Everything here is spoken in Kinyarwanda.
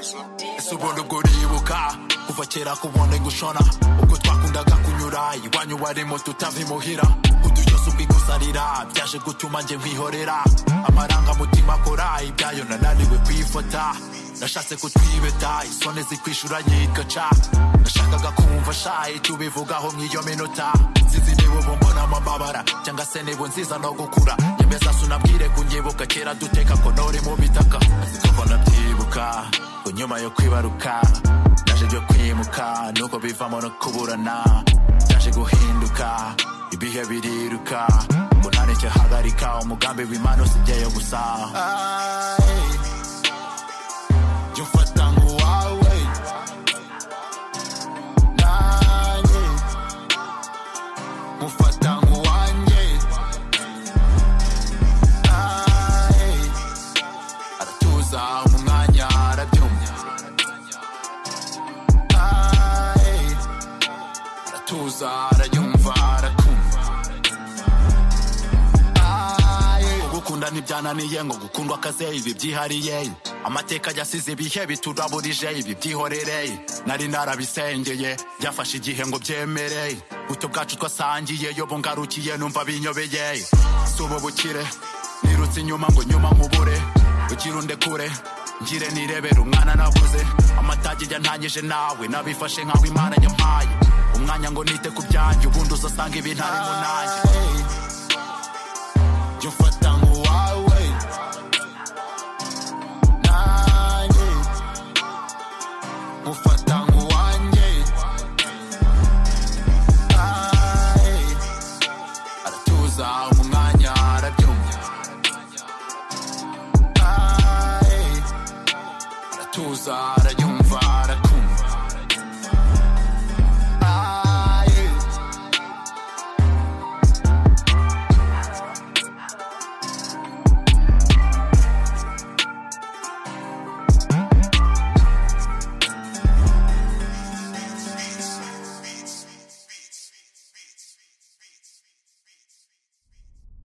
si ubundi ubwo uribuka kuva kera kubonde gushona ubwo twakundaga kunyura iwanyu warimo tutava imuhira udu yose ubwigusarira byaje gutuma njye nkwihorera amarangamutima akora ibyayo nananiwe kwifata nashatse kutwibeta isoni zikwishura nyikaca nashakaga kumva shayi tubivugaho mw'iyo minota sinzi niba ubu mbona amababara cyangwa se niba nziza no gukura nyemeza sunabwire kunyibuka kera duteka konori mu bitaka kuko nabyibuka ngo nyuma yo kwibaruka byaje byo kwimuka nuko bivamo no kuburana byaje guhinduka ibihe biriruka ngo ntareke hagarika umugambi w'imana usibyeyo gusa Ay, jya umfata nk'uwawe nanjye mufata nk'uwanjye Ay, aratuza mu mwanya arabyumva Ay, aratuza arayumva arakumva Aye, gukunda ntibyananiye ngo gukundwa akaze ibi byihariye amateka yasize ibihe bituraburije ibi byihorere nari narabisengeye byafashe igihe ngo byemere buto bwacu twasangiye yo bungarukiye numva binyobeye si ubu bukire nirutse inyuma ngo nyuma nkubure ugira undekure ngire nirebera umwana nabuze amatage yantanyije nawe nabifashe nkaho imana nyampaye umwanya ngo nite ku byanjye ubundi uzasanga ibintarimo nanjye jya umfata nk'uwawe nanjye mufata nk'uwanjye Aye, aratuza mu mwanya arabyumva Aye, aratuza arabyumva